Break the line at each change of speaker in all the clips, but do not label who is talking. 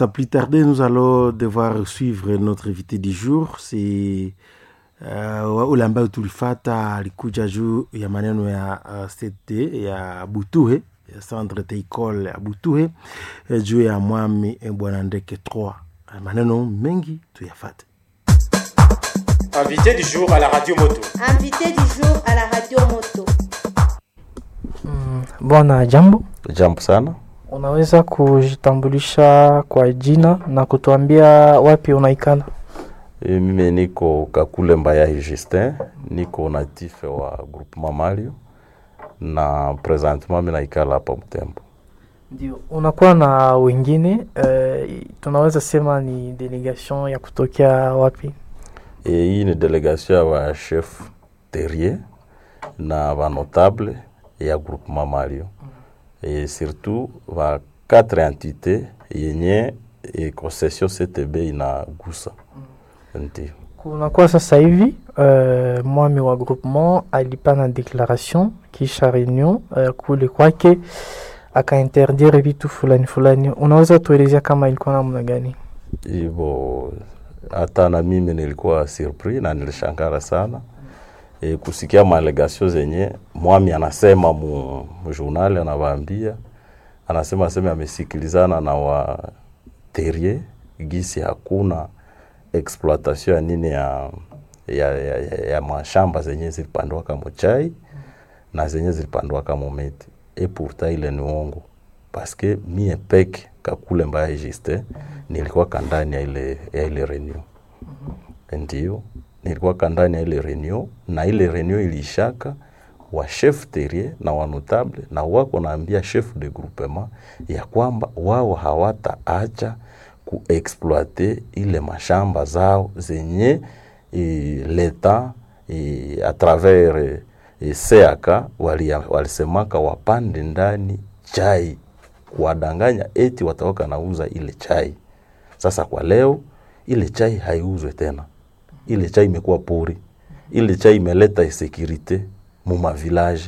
sans plus tarder, nous allons devoir suivre notre invité du jour. C'est uh, ule ambayo tulifata alikuja juu ya maneno ya uh, sete ya Butuhe ya centre teicole ya Butuhe eh, juu ya mwami eh, bwana Ndeke 3 maneno mengi tuyafate.
Invité du jour à la radio moto.
Invité du jour à la radio moto.
Mm, Bwana jambo,
Jambo sana.
unaweza kujitambulisha kwa jina na kutuambia wapi unaikala?
E, mimi niko Kakule Mbayahi Justin, niko natif wa groupement Mario na presentement mimi naikala hapa Mtembo.
Ndio, unakuwa na wengine eh, tunaweza sema ni delegation ya kutokea wapi?
E, hii ni delegation ya wa chef terrier na ba notable ya groupement Mario e, surtout va quatre entité yenye e, concession CTB inagusa ndio.
Kunakuwa sasa hivi eh, mwami wa groupement alipana declaration kisha reunion eh, kule kwake akainterdire vitu fulani fulani. Unaweza tuelezea kama ilikuwa namna gani?
hivyo hata na mimi nilikuwa surpris na nilishangara sana e, kusikia maalegasio zenye mwami anasema mu, mu journal anawaambia anasema aseme amesikilizana na wa terrier gisi hakuna exploitation ya nini ya ya, ya, ya, ya mashamba zenye zilipandwaka mochai na zenye zilipandwaka mometi e pourtant ile ni uongo paske mie peke kakule mbaya juste nilikuwa kandani ya ile, ya ile reunion ndio nilikuwa kandani ya ile reunion na ile reunion ilishaka wa chef terrier na wa notable na wako naambia chef de groupement ya kwamba wao hawataacha kuexploite ile mashamba zao zenye e, leta e, a travers e, seaka wali, walisemaka wapande ndani chai kuwadanganya eti watawaka nauza ile chai. Sasa kwa leo ile chai haiuzwe tena, ile chai imekuwa pori, ile chai imeleta insecurite mu mavilaje,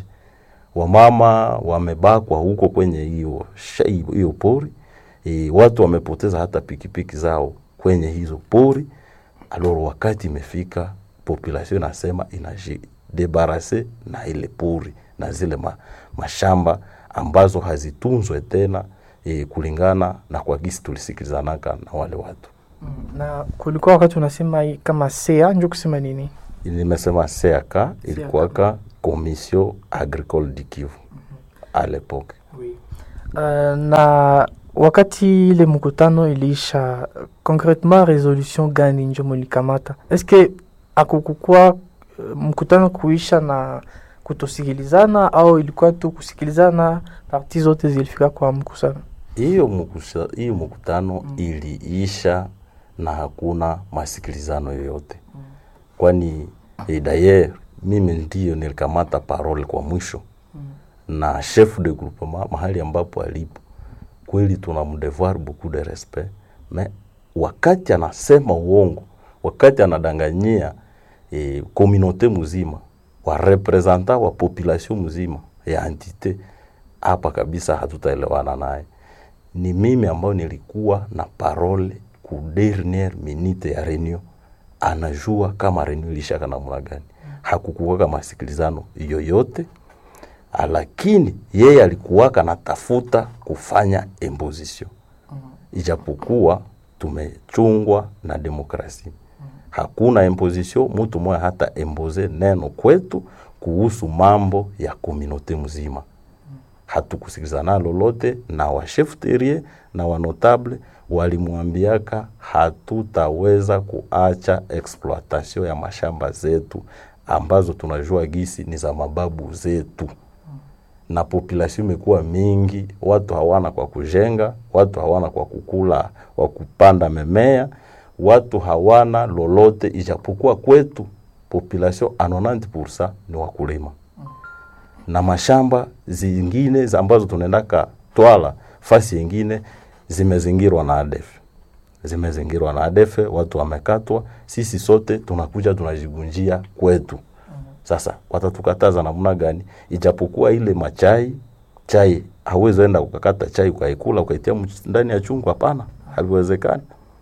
wamama wamebakwa huko kwenye hiyo shai- hiyo pori e, watu wamepoteza hata pikipiki zao kwenye hizo pori. Aloro wakati imefika, population inasema inajidebarase na ile pori na zile ma, mashamba ambazo hazitunzwe tena e, kulingana na kwa gisi tulisikilizanaka na wale watu.
Na kulikuwa wakati unasema hii kama sea njo kusema nini?
Nimesema CAK ilikuwaka Commission Agricole du Kivu à l'époque.
Uh, na wakati ile mkutano iliisha, concretement resolution gani njo mulikamata? Eske akukukua uh, mkutano kuisha na kutosikilizana au ilikuwa tu kusikilizana, parti zote zilifika kwa mkusano?
Hiyo mkusa- hiyo mkutano iliisha na hakuna masikilizano yoyote, kwani eh, dayer mimi ndiyo nilikamata parole kwa mwisho na chef de groupement mahali ambapo alipo kweli tunamdevoir beaucoup de respect mais wakati anasema uongo wakati anadanganyia eh, communauté mzima wa representant wa population mzima ya entité hapa kabisa hatutaelewana naye ni mimi ambayo nilikuwa na parole ku dernière minute ya reunion anajua kama reunion ilishaka namna gani hakukuwaka masikilizano yoyote Ah, lakini yeye alikuwaka natafuta kufanya imposition ijapokuwa tumechungwa na demokrasia hakuna imposition mtu mmoja hata impose neno kwetu kuhusu mambo ya komunote mzima hatukusikilizana lolote na wa chef terrier na wa notable walimwambiaka hatutaweza kuacha exploitation ya mashamba zetu ambazo tunajua gisi ni za mababu zetu na population imekuwa mingi, watu hawana kwa kujenga, watu hawana kwa kukula, kwa kupanda memea, watu hawana lolote, ijapokuwa kwetu population a 90% ni wakulima na mashamba zingine za ambazo tunaendaka twala fasi yingine zimezingirwa na ADF, zimezingirwa na ADF, watu wamekatwa. Sisi sote tunakuja tunajigunjia kwetu. Sasa watatukataza namna gani? Ijapokuwa ile machai chai hauwezi enda ukakata chai ukaikula ukaitia mch- ndani ya chungu, hapana. haviwezekani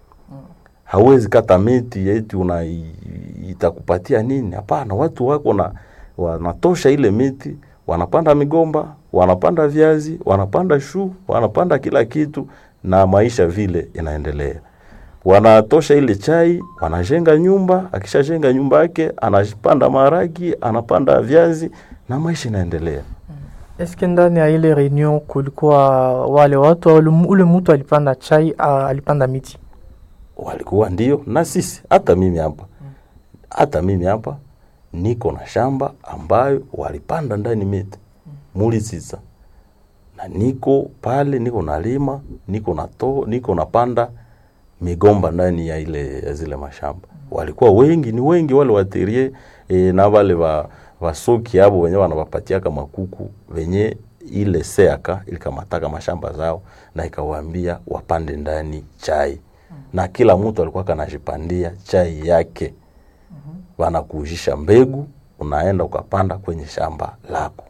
hauwezi kata miti eti una itakupatia nini hapana watu wako na wanatosha ile miti wanapanda migomba wanapanda viazi wanapanda shu wanapanda kila kitu na maisha vile inaendelea wanatosha ile chai wanajenga nyumba akishajenga nyumba yake anapanda maharagi anapanda viazi na maisha inaendelea
Eske ndani ya ile reunion kulikuwa wale watu au ule- ule mtu alipanda chai a- alipanda miti?
walikuwa ndio na sisi hata mimi hapa hata mimi hapa niko na shamba ambayo walipanda ndani miti muli sisa na niko pale niko nalima niko na to niko napanda migomba ndani ya ile ya zile mashamba walikuwa wengi ni wengi wale waterie e, na wale wa wasoki abo wenye wanawapatiaka makuku venye ile seaka ilikamataka mashamba zao na ikawaambia wapande ndani chai na kila mtu alikuwa kanajipandia chai yake wanakuujisha mbegu unaenda ukapanda kwenye shamba lako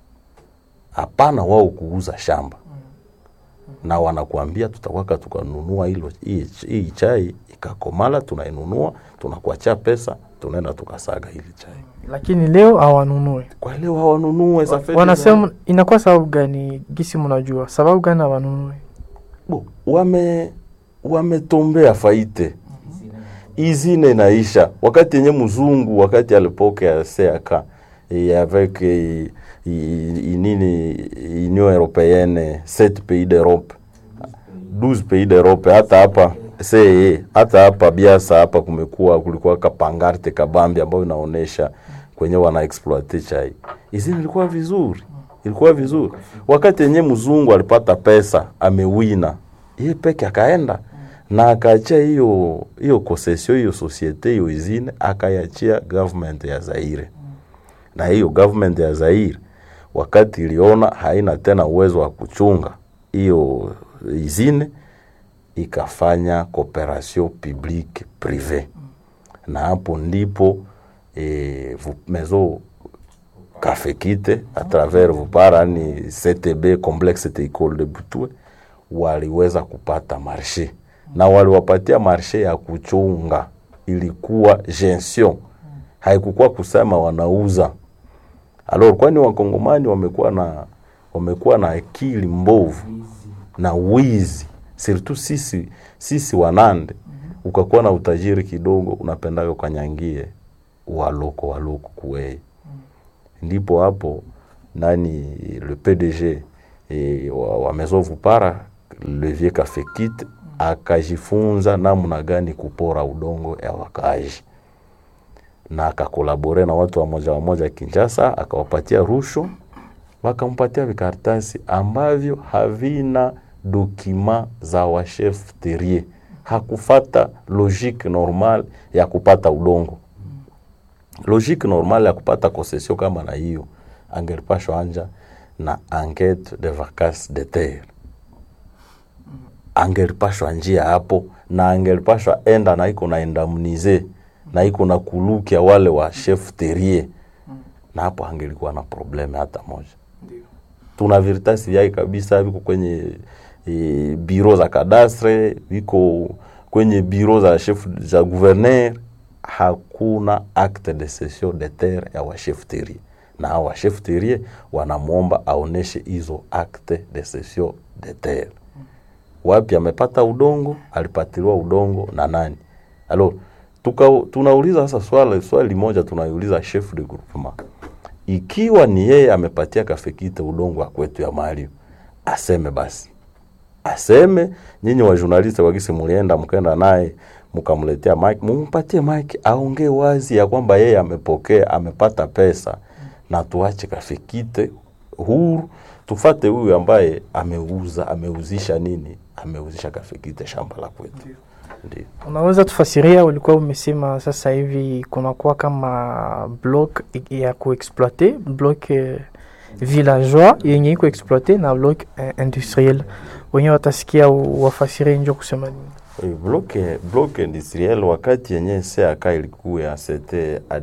hapana wao kuuza shamba na wanakuambia tutakwaka tukanunua hilo hii hii chai ikakomala tunainunua tunakuachia pesa tunaenda tukasaga hili chai
Lakini leo hawanunue.
kwa leo hawanunue za fedha
Wanasema inakuwa sababu gani? Gisi mnajua sababu gani hawanunue?
Bo, wame wametombea faite izine naisha wakati yenye mzungu wakati alipokea seaka eh, avec eh, i- i- nini union européenne 7 pays d'Europe 12 pays d'Europe hata hapa CE hata hapa Biasa hapa kumekuwa kulikuwa kapangarte kabambi ambayo inaonesha kwenye wana exploite chai. Izini ilikuwa vizuri, ilikuwa vizuri. Wakati yenye mzungu alipata pesa amewina, yeye peke akaenda na akaachia hiyo hiyo concession hiyo societe hiyo izine akaiachia government ya Zaire na hiyo government ya Zaire wakati iliona haina tena uwezo wa kuchunga hiyo izine ikafanya cooperation publique privé na hapo ndipo e, maison kafekite à travers vupara ni CTB complexe Teicole de Butwe waliweza kupata marshe na waliwapatia marshe ya kuchunga, ilikuwa gestion, haikukuwa kusema wanauza. Alors kwani wakongomani wamekuwa na wamekuwa na akili mbovu na wizi, surtout sisi sisi wanande, ukakuwa na utajiri kidogo, unapendaga ukanyangie waloko waloko kuwei ndipo hapo nani le PDG e, wa, wa Maison Vupara Levier Kafekit akajifunza namna gani kupora udongo ya wakaaji na akakolabore na watu wa moja wa moja Kinshasa, akawapatia rushwa, wakampatia vikaratasi ambavyo havina dokima za wachef terrier. Hakufata logique normal ya kupata udongo logique normale ya kupata concession kama na hiyo angelipashwa anja na enquête de vacances de terre angelipashwa njia hapo na angelipashwa enda na iko na indemnize na iko na kulukia wale wa chef terrier na hapo angelikuwa na probleme hata moja tuna viritasi vyake kabisa viko kwenye e, biro za kadastre viko kwenye biro za chef za gouverneur hakuna acte de cession de terre ya wachef terrier na hao wachef terrier wanamwomba aoneshe hizo acte de cession de terre wapi amepata udongo alipatiliwa udongo na nani alors tuka, tunauliza sasa swali swali moja tunaiuliza chef de groupement ikiwa ni yeye amepatia kafekite udongo wa kwetu ya Mario aseme basi aseme nyinyi wa journalist wakisi mulienda mkaenda naye mkamletea mike mumpatie mike aongee wazi ya kwamba yeye amepokea amepata pesa na tuache kafekite huru tufate huyu ambaye ameuza ameuzisha nini ameuzisha kafekite shamba la kwetu ndio
Unaweza tufasiria, ulikuwa umesema sasa hivi kunakuwa kama block ya kuexploite block eh, villageois yenye iko exploite na block eh, industriel, wenye watasikia u- wafasirie njo kusema nini?
Oui, bloc, bloc industriel wakati yenye CAK ilikuya c'était à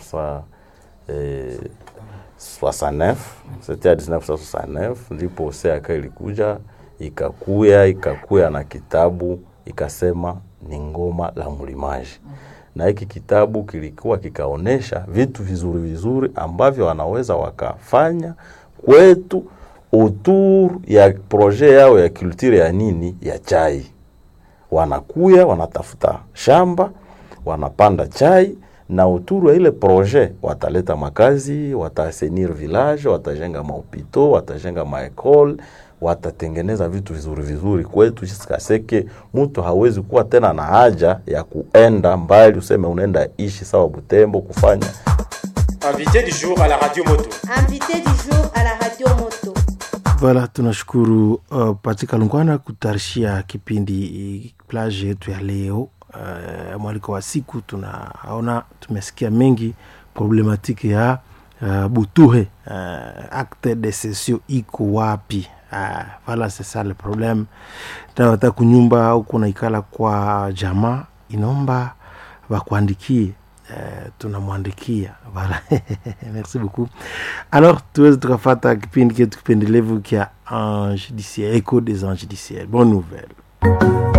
1969 c'était à 1969 ndipo CAK ilikuja ikakuya ikakuya na kitabu ikasema ni ngoma la mlimaji na hiki kitabu kilikuwa kikaonesha vitu vizuri vizuri ambavyo wanaweza wakafanya kwetu autour ya projet yao ya culture ya nini ya chai wanakuya wanatafuta shamba wanapanda chai na uturu ya ile projet wataleta makazi watasenir village watajenga mahopito watajenga maekole watatengeneza vitu vizuri vizuri kwetu sikaseke mtu hawezi kuwa tena na haja ya kuenda mbali useme unaenda ishi sawa butembo kufanya
Invité du jour à la radio moto.
Invité du jour à la radio moto.
Voilà, tunashukuru uh, Patika Lungwana kutarishia kipindi plage yetu ya leo. Uh, mwaliko wa siku tunaona tumesikia mengi problematiki ya uh, Butuhe uh, acte de cession iko wapi? Uh, voilà c'est ça le problème. Tawata kunyumba au kunaikala kwa jamaa inaomba wakuandikie Uh, tunamwandikia voilà. merci beaucoup alors tuweze tukafata kipindi ketu kipendelevu kya ange diciel echo des anges diciel bonne nouvelle